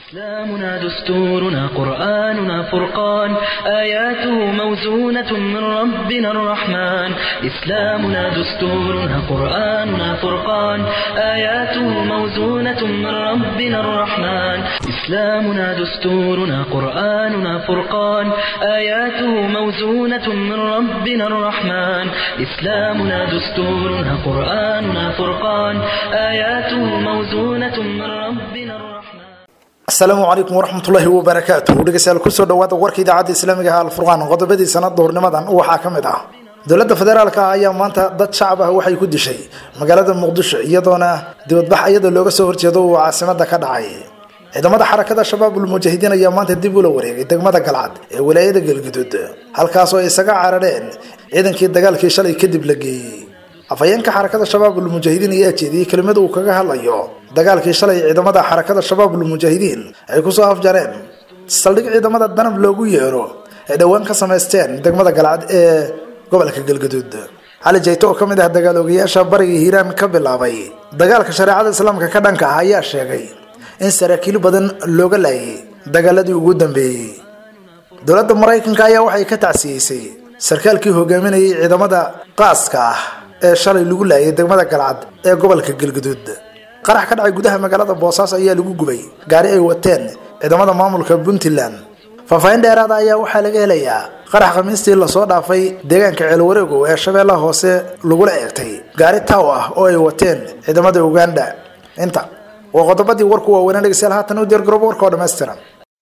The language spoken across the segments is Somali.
إسلامنا دستورنا قرآننا فرقان آياته موزونة من ربنا الرحمن إسلامنا دستورنا قرآننا فرقان آياته موزونة من ربنا الرحمن إسلامنا دستورنا قرآننا فرقان آياته موزونة من ربنا الرحمن إسلامنا دستورنا قرآننا فرقان آياته موزونة من ربنا الرحمن asalaamu calaykum waraxmatullaahi wabarakaatu dhegeystayaal kusoo dhawaada warka idaacadda islaamiga ah alfurqaan qodobadii sanad duhurnimadan waxaa ka mid ah dowladda federaalka ah ayaa maanta dad shacab ah waxay ku dishay magaalada muqdisho iyadoona dibadbax iyadoo looga soo horjeedo uu caasimada ka dhacay ciidamada xarakada shabaabul mujaahidiin ayaa maanta dib ula wareegay degmada galcad ee walaayada galguduud halkaasoo ay isaga carareen ciidankii dagaalkii shalay kadib la geeyey afhayeenka xarakada shabaabul mujaahidiin ayaa jeediyey kelimada uu kaga hadlayo dagaalkii shalay ciidamada xarakada shabaabul mujaahidiin ay kusoo afjareen saldhig ciidamada danab loogu yeero ay dhowaan ka samaysteen degmada galcad ee gobolka galgaduud cali jayto oo ka mid ah dagaaloogayaasha bariga hiiraan ka bilaabay dagaalka shareecada islaamka ka dhanka ah ayaa sheegay in saraakiil badan looga laayay dagaaladii ugu dambeeyey dowladda maraykanka ayaa waxay ka tacsiyeysay sarkaalkii hogaaminayay ciidamada qaaska ah ee shalay lagu laayay degmada galcad ee gobolka galgaduud qarax ka dhacay gudaha magaalada boosaaso ayaa lagu gubay gaari ay wateen ciidamada maamulka puntland faahfaahin dheeraada ayaa waxaa laga helayaa qarax khamiistii lasoo dhaafay deegaanka ceelwareegow ee shabeellaha hoose lagula eegtay gaari taw ah oo ay wateen ciidamada uganda inta waa qodobadii warku waaweynaa dhegeystayaal haatan u diyaargaroobo warka oo dhammaystiran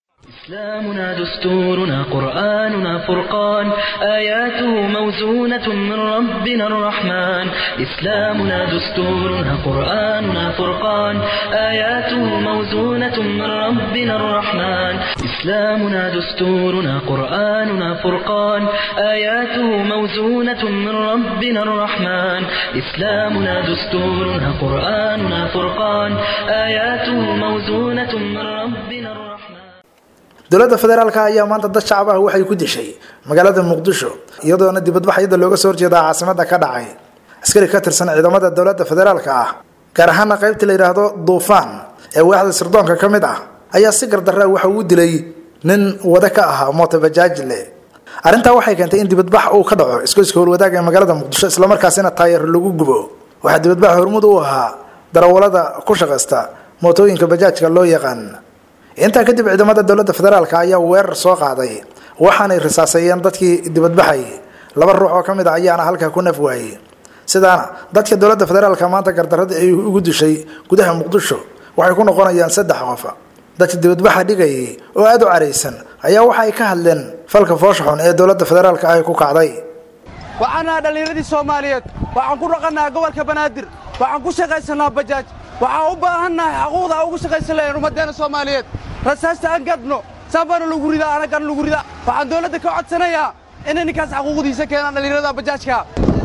إسلامنا دستورنا قرآننا فرقان آياته موزونة من ربنا الرحمن إسلامنا دستورنا قرآننا فرقان آياته موزونة من ربنا الرحمن إسلامنا دستورنا قرآننا فرقان آياته موزونة من ربنا الرحمن إسلامنا دستورنا قرآننا فرقان آياته موزونة من ربنا الرحمن dowladda federaalka ayaa maanta dad shacab ah waxay ku dishay magaalada muqdisho iyadoona dibadbax iyada looga soo horjeedaa caasimada ka dhacay askari ka tirsan ciidamada dowladda federaalka ah gaar ahaana qaybta la yidhaahdo duufaan ee waaxda sirdoonka ka mid ah ayaa si gardarra waxa uu dilay nin wada ka ahaa mootabajaajle arrintaa waxay keentay in dibadbax uu ka dhaco iskoyska howlwadaaga ee magaalada muqdisho islamarkaasina taayar lagu gubo waxaa dibadbax hormud u ahaa darawalada ku shaqaysta mootooyinka bajaajka loo yaqaan intaa kadib ciidamada dowladda federaalka ayaa weerar soo qaaday waxaanay risaaseeyeen dadkii dibadbaxay laba ruux oo ka mid a ayaana halkaa ku naf waayey sidaana dadka dowladda federaalka maanta gardaradii ay ugu dishay gudaha muqdisho waxay ku noqonayaan saddex qof dadka dibadbaxa dhigayay oo aada u caraysan ayaa waxa ay ka hadleen falka foosha xun ee dowladda federaalka ay ku kacday waxaan nahay dhallinyaradii soomaaliyeed waxaan ku dhaqannaha gobolka banaadir waxaan ku shaqaysanaa bajaaj waxaan u baahannahay xaquuqda ugu shaqaysan lahayn ummaddeena soomaaliyeed rasaasta aan gadno saanbaana lagu ridaa anagana lagu ridaa waxaan dawladda ka codsanayaa inay ninkaas xaquuqdiisa keenaan dhallinyarada bajaajka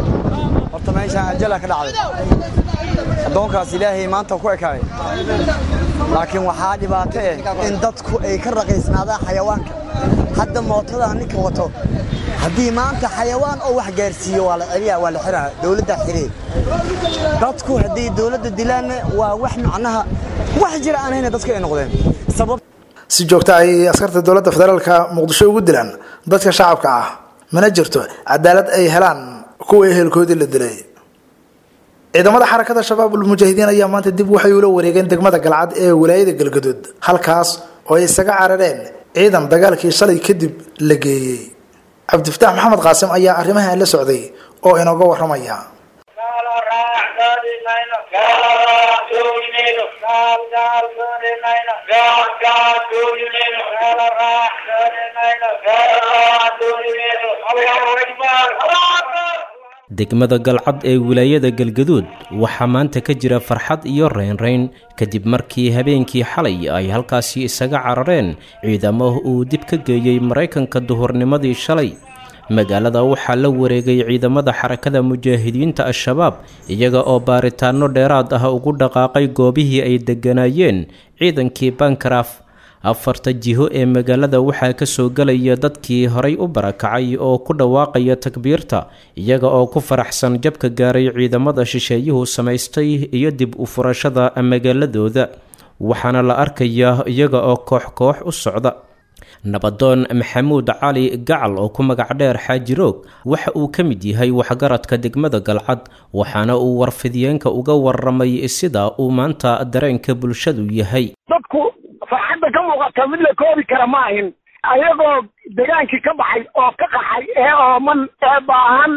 horta meeshaan ajala ka dhacday addoonkaas ilaahay maanta ku ekaaday laakiin waxaa dhibaato eh in dadku ay ka raqiisnaadaan xayawaanka hadda mootada ninka wato haddii maanta xayawaan oo wax gaarsiiyo waa la celiyaa waa la xiraa dawladda xiree dadku haddii dawladda dilaanna waa wax macnaha wax jira aan hayna dadku ay noqdeen sabab si joogta ay askarta dowladda federaalka muqdisho ugu dilaan dadka shacabka ah mana jirto cadaalad ay helaan kuwa ehelkoodii la dilay ciidamada xarakada shabaabul mujaahidiin ayaa maanta dib waxay ula wareegeen degmada galcad ee walaayada galgaduud halkaas oo ay isaga carareen ciidan dagaalkii shalay kadib la geeyey cabdifataax maxamed qaasim ayaa arrimahan la socday oo inooga waramaya degmada galcad ee wilaayada galgaduud waxaa maanta ka jira farxad iyo reynreyn kadib markii habeenkii xalay ay halkaasi isaga carareen ciidamo uu dib ka geeyey maraykanka duhurnimadii shalay magaalada waxaa la wareegay ciidamada xarakada mujaahidiinta al-shabaab iyaga oo baaritaano dheeraad ah ugu dhaqaaqay goobihii ay degganaayeen ciidankii bankaraf afarta jiho ee magaalada waxaa ka soo gelaya dadkii horay u barakacay oo ku dhawaaqaya takbiirta iyaga oo ku faraxsan jabka gaaray ciidamada shisheeyuhu samaystay iyo dib u furashada magaaladooda waxaana la arkayaa iyaga oo koox koox u socda nabadoon maxamuud cali gacal oo ku magac dheer xaajiroog waxa uu ka mid yahay waxgaradka degmada galcad waxaana uu warfidiyeenka uga waramay sida uu maanta dareenka bulshadu yahay dadku farxadda ka muuqata mid la koobi kara ma ahin ayagoo degaankii ka baxay oo ka qaxay ee ooman ee baahan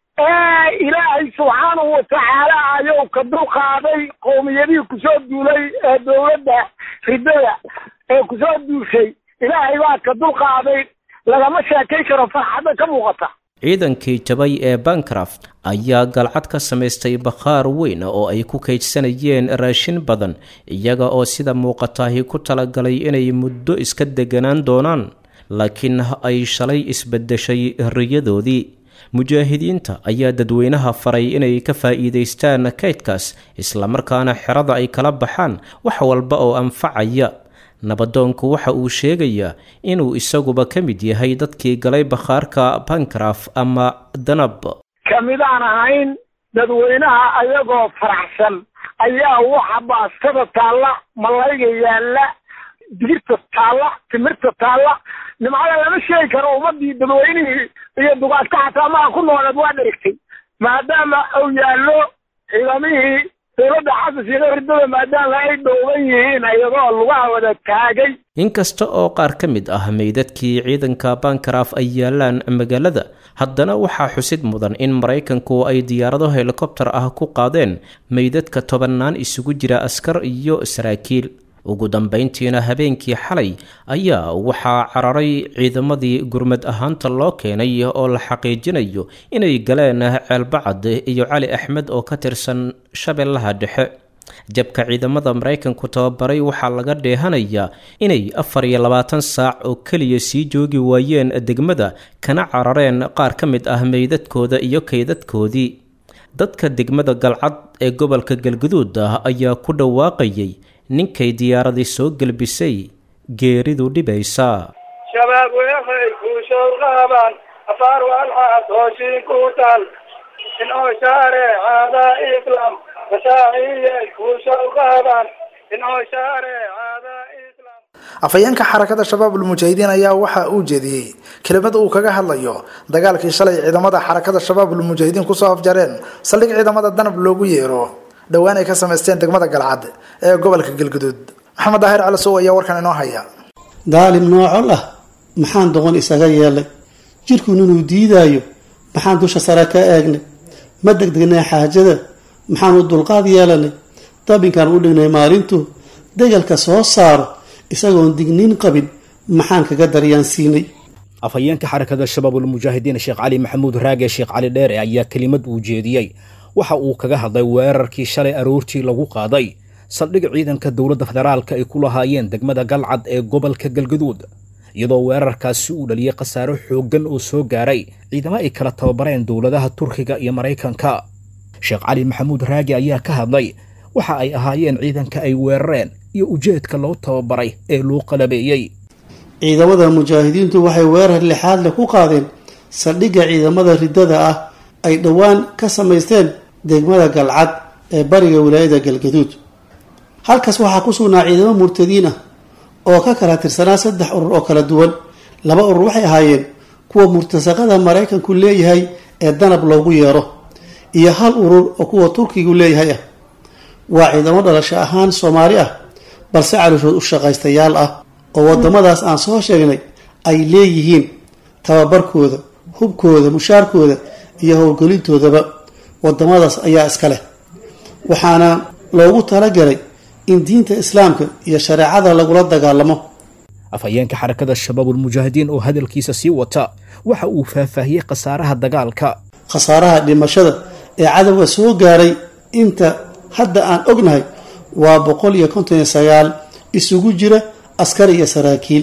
ee ilaahay subxaanahu watacaala ayuu ka dulqaaday qowmiyadihii kusoo duulay ee dowladda ridada ee kusoo duushay ilaahay baa ka dulqaaday lagama sheekay karo farxadda ka muuqata ciidankii jabay ee bancraft ayaa galcad ka samaystay bakhaar weyn oo ay ku kaydsanayeen raashin badan iyaga oo sida muuqataahi ku talagalay inay muddo iska deganaan doonaan laakiin ay shalay isbedeshay riyadoodii mujaahidiinta ayaa dadweynaha faray inay ka faa'iidaystaan kaydkaas islamarkaana xerada ay kala baxaan wax walba oo anfacaya nabadoonku waxa uu sheegayaa inuu isaguba ka mid yahay dadkii galay bakhaarka bankraf ama danab kamidaan ahayn dadweynaha ayagoo faraxsan ayaa waxa baastada taalla malayga yaalla digirta taalla timirta taalla nimcada lama sheegi karo ummadii dadweynihii iyo dugaadka xataa maa ku nooleed waa dherigtay maadaama uu yaallo ciidamihii dowladda xasan sheekhe ridada maadaama ay dhowban yihiin iyagoo lugaha wada taagay inkasta oo qaar ka mid ah meydadkii ciidanka bankraf ay yaalaan magaalada haddana waxaa xusid mudan in maraykanku ay diyaarado helikobtar ah ku qaadeen meydadka tobannaan isugu jira askar iyo saraakiil ugu dambayntiina habeenkii xalay ayaa waxaa cararay ciidamadii gurmad ahaanta loo keenay oo la xaqiijinayo inay galeen ceelbacad iyo cali axmed oo ka tirsan shabeellaha dhexe jabka ciidamada maraykanku tababaray waxaa laga dheehanayaa inay afar iyo labaatan saac oo keliya sii joogi waayeen degmada kana carareen qaar ka mid ah meydadkooda iyo kaydadkoodii dadka degmada galcad ee gobolka galguduud ah ayaa ku dhawaaqayay ninkay diyaaradii soo gelbisay geeridu dhibaysaa shabaab weeqay kuushow qaaban afaar walxaas hooshiin ku tal inoo shaareecada islam mashaaciyey kuushow qaaban inoo shaareecada islam afhayeenka xarakada shabaabulmujaahidiin ayaa waxa uu jeediyey kelimad uu kaga hadlayo dagaalkii shalay ciidamada xarakada shabaabulmujaahidiin kusoo afjareen saldhig ciidamada danab loogu yeero dhowaan ay ka samaysteen degmada galcad ee gobolka galguduud maxamed daahir calasow ayaa warkan inoo haya daalim noocol ah maxaan doqon isaga yeelay jidhkun inuu diidaayo maxaan dusha sare ka eegnay ma degdegnay xaajada maxaan u dulqaad yeelanay dabinkaan u dhignay maalintu degalka soo saaro isagoon digniin qabin maxaan kaga daryaansiinay afhayeenka xarakada shabaabulmujaahidiin sheekh cali maxamuud raage sheekh cali dheere ayaa kelimad uu jeediyey waxa uu kaga hadlay weerarkii shalay aroortii lagu qaaday saldhig ciidanka dowladda federaalka ay ku lahaayeen degmada galcad ee gobolka galgaduud iyadoo weerarkaasi uu dhaliyey khasaaro xooggan oo soo gaaray ciidamo ay kala tababareen dowladaha turkiga iyo maraykanka sheekh cali maxamuud raagi ayaa ka hadlay waxa ay ahaayeen ciidanka ay weerareen iyo ujeedka loo tababaray ee loo qalabeeyey ciidamada mujaahidiintu waxay weerar lixaad leh ku qaadeen saldhigga ciidamada riddada ah ay dhowaan ka samaysteen degmada galcad ee bariga wilaayada galgaduud halkaas waxaa ku sugnaa ciidamo murtadiin ah oo ka kala tirsanaa saddex urur oo kala duwan laba urur waxay ahaayeen kuwa murtasaqada maraykanku leeyahay ee danab loogu yeero iyo hal urur oo kuwa turkigu leeyahay ah waa ciidamo dhalasho ahaan soomaali ah balse calooshood u shaqaystayaal ah oo wadamadaas aan soo sheegnay ay leeyihiin tababarkooda hubkooda mushaarkooda iyo howlgelintoodaba wadamadaas ayaa iska leh waxaana loogu talagalay in diinta islaamka iyo shareecada lagula dagaalamo afhayeenka xarakada shabaabulmujaahidiin oo hadalkiisa sii wata waxa uu faahfaahiyey khasaaraha dagaalka khasaaraha dhimashada ee cadowga soo gaaray inta hadda aan ognahay waa boqol iyo konton iyo sagaal isugu jira askar iyo saraakiil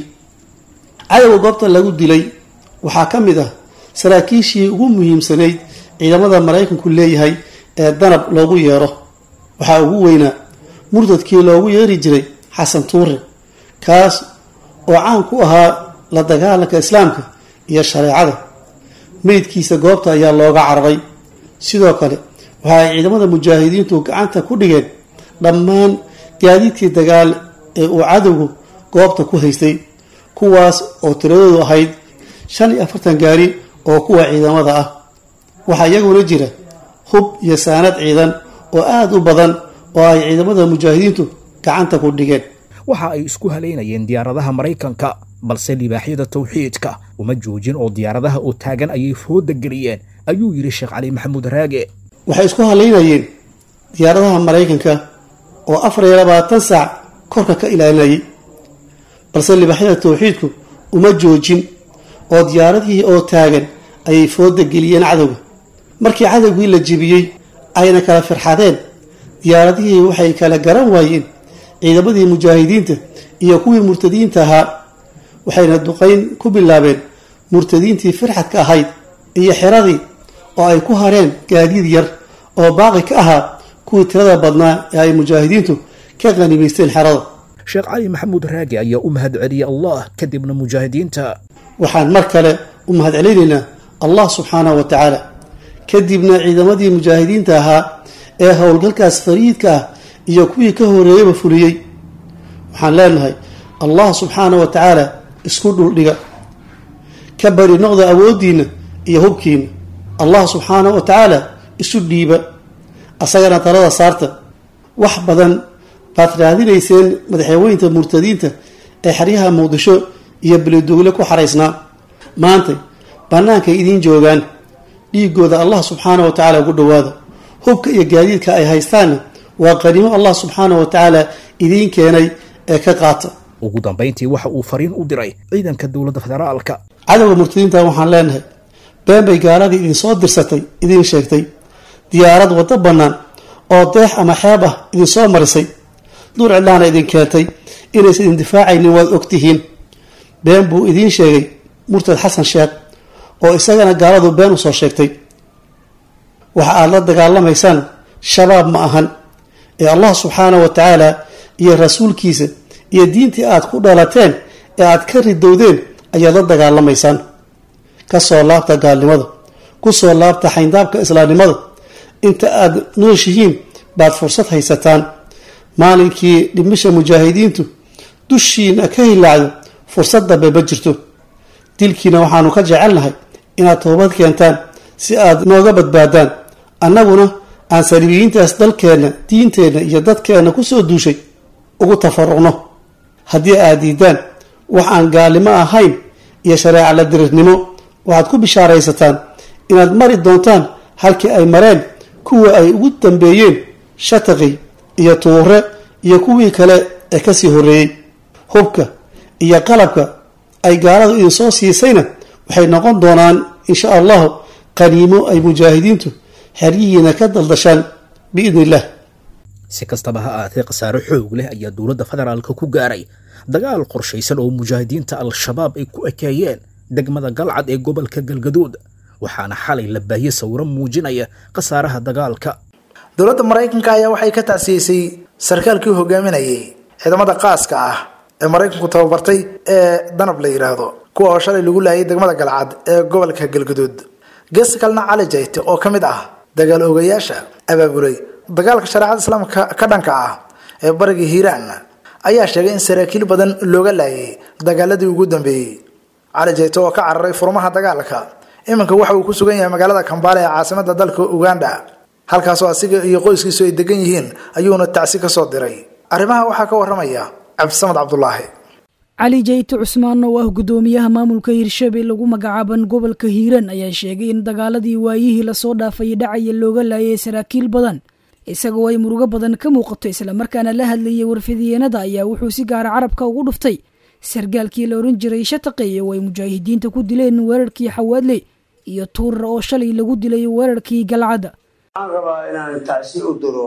cadowga goobta lagu dilay waxaa ka mid ah saraakiishii ugu muhiimsanayd ciidamada maraykanku leeyahay ee danab loogu yeero waxaa ugu weynaa murtadkii loogu yeeri jiray xasan tuure kaas oo caan ku ahaa la dagaalanka islaamka iyo shareecada meydkiisa goobta ayaa looga cararay sidoo kale waxa ay ciidamada mujaahidiintu gacanta ku dhigeen dhammaan gaadiidkii dagaal ee uu cadowgu goobta ku haystay kuwaas oo tiradoodu ahayd shan iyo afartan gaari oo kuwa ciidamada ah waxaa iyaguna jira hub iyo saanad ciidan oo aada u badan oo ay ciidamada mujaahidiintu gacanta ku dhigeen waxa ay isku halaynayeen diyaaradaha maraykanka balse libaaxyada tawxiidka uma joojin oo diyaaradaha oo taagan ayay fooda geliyeen ayuu yidhi sheekh cali maxamuud raage waxay isku halaynayeen diyaaradaha maraykanka oo afar iyo labaatan saac korka ka ilaalinayay balse libaaxyada tawxiidku uma joojin oo diyaaradihii oo taagan ayay fooda geliyeen cadowga markii cadowgii la jebiyey ayna kala firxadeen diyaaradihii waxay kala garan waayeen ciidamadii mujaahidiinta iyo kuwii murtadiinta ahaa waxayna duqayn ku bilaabeen murtadiintii firxadka ahayd iyo xiradii oo ay ku hareen gaadiid yar oo baaqi ka ahaa kuwii tirada badnaa ee ay mujaahidiintu ka qanimaysteen xerada sheekh cali maxamuud raage ayaa u mahad celiyey allah kadibna mujaahidiinta waxaan mar kale u mahad celinaynaa allah subxaanahu wa tacaala kadibna ciidamadii mujaahidiinta ahaa ee howlgalkaas fariidka ah iyo kuwii ka horeeyaba fuliyey waxaan leenahay allah subxaana wa tacaala isku dhuldhiga ka bari noqda awooddiinna iyo hubkiinna allah subxaana wa tacaala isu dhiiba asagana talada saarta wax badan baad raadinayseen madaxweynta murtadiinta ee xeryaha muqdisho iyo belidugle ku xaraysnaa maanta bannaankay idiin joogaan dhiigooda allah subxaana wa tacaala ugu dhowaada hubka iyo gaadiidka ay haystaanna waa qaniimo allah subxaana wa tacaala idiin keenay ee ka qaata ugu dambayntii waxa uu fariin u diray ciidanka dowladda federaalka cadowga murtadiinta waxaan leenahay been bay gaaladii idinsoo dirsatay idiin sheegtay diyaarad waddo bannaan oo deex ama xeeb ah idinsoo marisay duur cidlaana idin keentay inaysan idin difaacaynin waad ogtihiin been buu idiin sheegay murtad xasan sheekh oo isagana gaaladu been usoo sheegtay waxa aada la dagaalamaysaan shabaab ma ahan ee allah subxaana wa tacaala iyo rasuulkiisa iyo diintii aad ku dhalateen ee aad ka ridowdeen ayaad la dagaalamaysaan kasoo laabta gaalnimada kusoo laabta xayndaabka islaamnimada inta aad nooshihiin baad fursad haysataan maalinkii dhimisha mujaahidiintu dushiina ka hilaacdo fursad dambe ma jirto dilkiina waxaanu ka jecelnahay inaad toobad keentaan si aad nooga badbaadaan annaguna aan saliibiyiintaas dalkeenna diinteenna iyo dadkeenna kusoo duushay ugu tafaruqno haddii aad diidaan wax aan gaalnimo ahayn iyo shareeca la dirirnimo waxaad ku bishaaraysataan inaad mari doontaan halkii ay mareen kuwa ay ugu dambeeyeen shataqi iyo tuure iyo kuwii kale ee kasii horreeyey hubka iyo qalabka ay gaaladu idinsoo siisayna waxay noqon doonaan insha allahu qaniimo ay mujaahidiintu xeryihiina ka daldashaan biidni illah si kastaba ha aatee khasaare xoog leh ayaa dowladda federaalka ku gaaray dagaal qorshaysan oo mujaahidiinta al-shabaab ay ku ekeeyeen degmada galcad ee gobolka galgaduud waxaana xalay la baahiyey sawiro muujinaya khasaaraha dagaalka dowladda maraykanka ayaa waxay ka tacsiisay sarkaalkii hogaaminayay ciidamada qaaska ah ee maraykanku tababartay ee danab la yidhaahdo kuwa oo shalay lagu laayay degmada galcad ee gobolka galgaduud geesta kalena cali jayte oo ka mid ah dagaal ogayaasha abaabulay dagaalka shareecada islaamka ka dhanka ah ee bariga hiiraan ayaa sheegay in saraakiil badan looga laayay dagaaladii ugu dambeeyey cali jayte oo ka cararay furmaha dagaalka iminka waxa uu ku sugan yahay magaalada kambaale ee caasimada dalka uganda halkaasoo asiga iyo qoyskiisu ay degan yihiin ayuuna tacsi ka soo diray arrimaha waxaa ka waramaya cabdisamad cabdulaahi cali jayte cusmaan oo ah guddoomiyaha maamulka hirshabelle lagu magacaaban gobolka hiiraan ayaa sheegay in dagaaladii waayihii lasoo dhaafay dhacaya looga laayay saraakiil badan isagoo ay murugo badan ka muuqato islamarkaana la hadlayay warfidiyeenada ayaa wuxuu si gaara carabka ugu dhuftay sargaalkii la oran jiray shataqeeye oo ay mujaahidiinta ku dileen weerarkii xawaadle iyo tuurar oo shalay lagu dilay weerarkii galcadda waxaan rabaa inaan tacsi u diro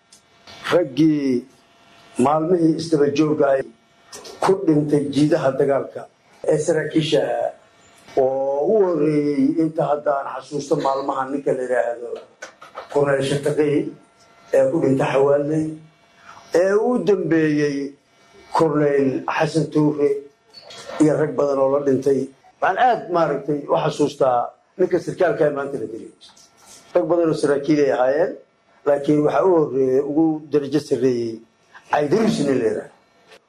raggii maalmihii isdaba joogga ay ku dhintay jiidaha dagaalka ee saraakiisha oo u horeeyey inta haddaan xasuusto maalmaha ninka la yidhaahdo korneel shataqey ee ku dhintay xawaaley ee u dambeeyey korneyl xasan tuure iyo rag badan oo la dhintay waxaan aada maaragtay u xasuustaa ninka sarkaalka ee maanta la dilay rag badan oo saraakiilay ahaayeen laakiin waxaa u horeeyey ugu darajo sarreeyey caydaruus nin la yidhaah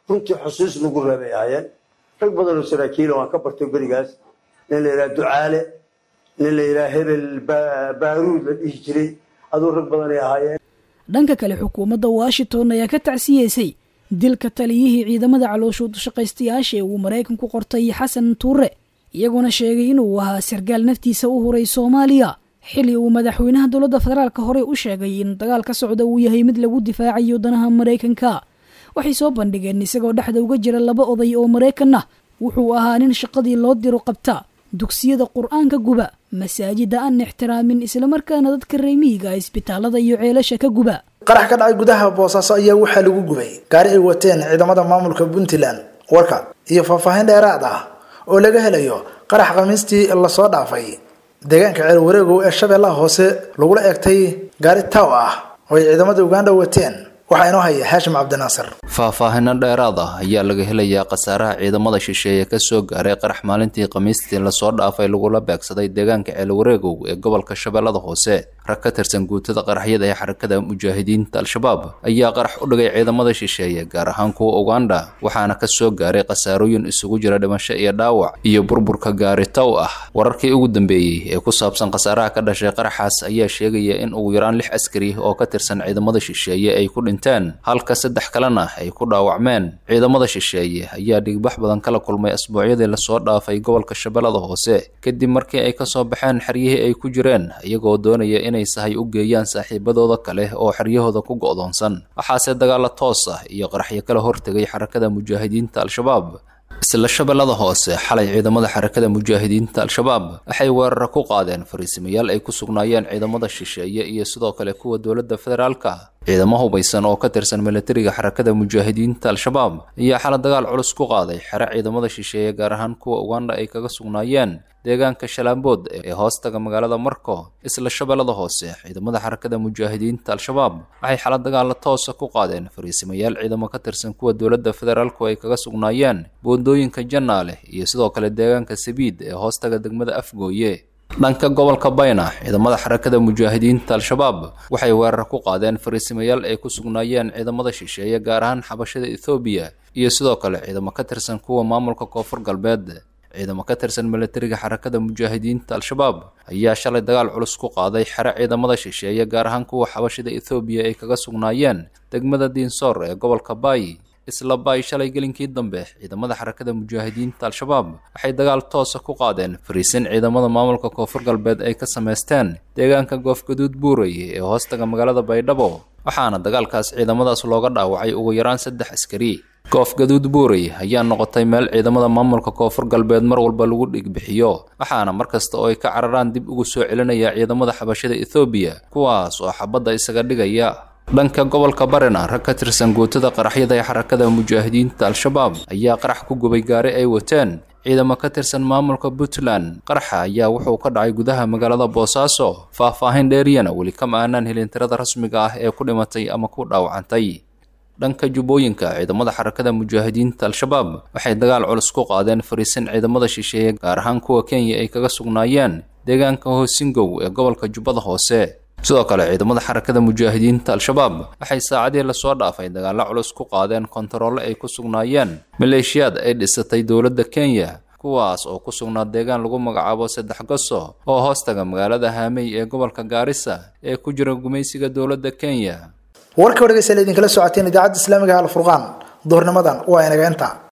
runtii xusuus lagu reebay ahaayeen rag badan oo saraakiila waan ka bartay berigaas nin la yidhaha ducaale nin la yidhaha hebel baaruud la dhihi jiray aduu rag badanay ahaayeen dhanka kale xukuumadda washington ayaa ka tacsiyeysay dilka taliyihii ciidamada calooshuud shaqaystayaasha ee uu maraykanku qortay xasan tuure iyagoona sheegay inuu ahaa sargaal naftiisa u huray soomaaliya xilli uu madaxweynaha dowladda federaalka horey u sheegay in dagaal ka socda uu yahay mid lagu difaacayo danaha maraykanka waxay soo bandhigeen isagoo dhexda uga jira laba oday oo maraykan ah wuxuu ahaa nin shaqadii loo diro qabta dugsiyada qur-aanka guba masaajida aan ixtiraamin islamarkaana dadka reemiyiga isbitaalada iyo ceelasha ka guba qarax ka dhacay gudaha boosaaso ayaa waxaa lagu gubay gaari ay wateen ciidamada maamulka puntland warka iyo faahfaahin dheeraad ah oo laga helayo qarax khamiistii lasoo dhaafay deegaanka ceel wareegow ee shabeellaha hoose lagula eegtay gaari taw ah oo ay ciidamada uganda wateen waxaa inoo haya haashim cabdinaasir faahfaahino dheeraad ah ayaa laga helayaa khasaaraha ciidamada shisheeye ka soo gaaray qarax maalintii khamiistii lasoo dhaafay lagula beegsaday deegaanka ceelwareegow ee gobolka shabeellada hoose rag ka tirsan guutada qaraxyada ee xarakada mujaahidiinta al-shabaab ayaa qarax u dhigay ciidamada shisheeye gaar ahaan kuwa uganda waxaana ka soo gaaray khasaarooyin isugu jira dhimasho iyo dhaawac iyo burburka gaari tow ah wararkii ugu dambeeyey ee ku saabsan khasaaraha ka dhashay qaraxaas ayaa sheegaya in ugu yaraan lix askari oo ka tirsan ciidamada shisheeye ay ku dhinteen halka saddex kalena ay ku dhaawacmeen ciidamada shisheeye ayaa dhigbax badan kala kulmay asbuucyadii lasoo dhaafay gobolka shabeellada hoose kadib markii ay kasoo baxeen xeryihii ay ku jireen iyagoo doonaya inay sahay u geeyaan saaxiibadooda kale oo xeryahooda ku go'doonsan waxaase dagaalo toos ah iyo qaraxyo kala hortegay xarakada mujaahidiinta al-shabaab isla shabeellada hoose xalay ciidamada xarakada mujaahidiinta al-shabaab waxay weerara ku qaadeen fariisimayaal ay ku sugnaayeen ciidamada shisheeye iyo sidoo kale kuwa dowladda federaalka ciidamo hubaysan oo ka tirsan milatariga xarakada mujaahidiinta al-shabaab ayaa xala dagaal culus ku qaaday xere ciidamada shisheeye gaar ahaan kuwa uganda ay kaga sugnaayeen deegaanka shalaambood ee hoostaga magaalada marko isla shabeellada hoose ciidamada xarakada mujaahidiinta al-shabaab waxay xala dagaalla toosa ku qaadeen fariisimayaal ciidamo ka tirsan kuwa dowladda federaalku ay kaga sugnaayeen boondooyinka jannaale iyo sidoo kale deegaanka sabiid ee hoostaga degmada afgooye dhanka gobolka bayna ciidamada xarakada mujaahidiinta al-shabaab waxay weerar ku qaadeen fariisimayaal ay ku sugnaayeen ciidamada shisheeye gaar ahaan xabashada ethoobiya iyo sidoo kale ciidamo ka tirsan kuwa maamulka koonfur galbeed ciidamo ka tirsan milatariga xarakada mujaahidiinta al-shabaab ayaa shalay dagaal culus ku qaaday xere ciidamada shisheeye gaar ahaan kuwa xabashada ethoobiya ay kaga sugnaayeen degmada diinsoor ee gobolka baay isla baay shalay gelinkii dambe ciidamada xarakada mujaahidiinta al-shabaab waxay dagaal toosa ku qaadeen fariisin ciidamada maamulka koonfur galbeed ay ka samaysteen deegaanka goofgaduud buuray ee hoostaga magaalada baydhabo waxaana dagaalkaas ciidamadaas looga dhaawacay ugu yaraan saddex askari goofgaduud buuray ayaa noqotay meel ciidamada maamulka koonfur galbeed mar walba lagu dhigbixiyo waxaana mar kasta oo ay ka cararaan dib ugu soo celinaya ciidamada xabashada ethoobiya kuwaas oo xabadda isaga dhigaya dhanka gobolka barina rag ka tirsan guutada qaraxyada ee xarakada mujaahidiinta al-shabaab ayaa qarax ku gubay gaari ay wateen ciidamo ka tirsan maamulka puntland qaraxa ayaa wuxuu ka dhacay gudaha magaalada boosaaso faah-faahin dheeriyana weli kama aanaan helin tirada rasmiga ah ee ku dhimatay ama ku dhaawacantay dhanka jubbooyinka ciidamada xarakada mujaahidiinta al-shabaab waxay dagaal culus ku qaadeen fariisin ciidamada shisheeye gaar ahaan kuwa kenya ay kaga sugnaayeen deegaanka hoosingow ee gobolka jubbada hoose sidoo kale ciidamada xarakada mujaahidiinta al-shabaab waxay saacadii lasoo dhaafay dagaallo culus ku qaadeen kontaroole ay ku sugnaayeen maleeshiyaad ay dhisatay dowladda kenya kuwaas oo ku sugnaa deegaan lagu magacaabo saddex goso oo hoostaga magaalada haamey ee gobolka gaarisa ee ku jira gumaysiga dowladda kenya warka dhegeystayaal idinkala socoteen idaacadda islaamiga alfurqaan duhurnimadan waa inaga inta